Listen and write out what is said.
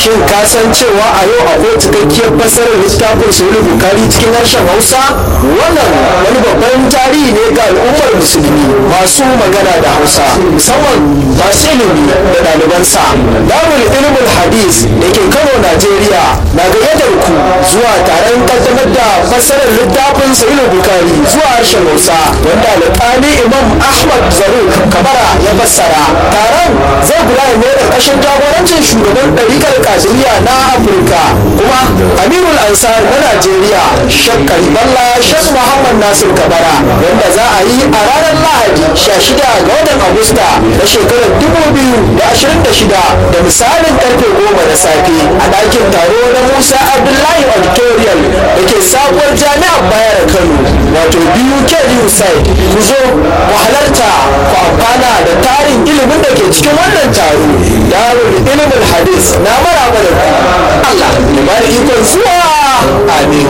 shin ka san cewa a yau akwai cikakkiyar fasarar littafin sahih bukari cikin harshen hausa wannan wani babban tarihi ne ga al'ummar musulmi masu magana da hausa musamman masu ilimi da ɗalibansa darul ilmul hadis da ke kano najeriya na gayyatar ku zuwa taron kaddamar da fasarar littafin sahih bukari zuwa harshen hausa wanda alƙali imam ahmad zaruk kabara ya fassara taron zai gudana ne da ƙashin jagorancin shugaban ɗarikar kajiriya na afirka kuma amirul ansar na najeriya shek kariballa shek muhammad nasir kabara wanda za a yi a ranar lahadi 16 ga watan agusta na shekarar 2026 da misalin karfe 10 na safe a ɗakin taro na musa abdullahi auditorium da ke sabuwar jami'ar bayar kano wato biyu kedi side ku zo ku halarta ku amfana da tarin ilimin da ke cikin wannan taro darul ilimin hadis na maraba da ku Allah ya bada ikon zuwa amin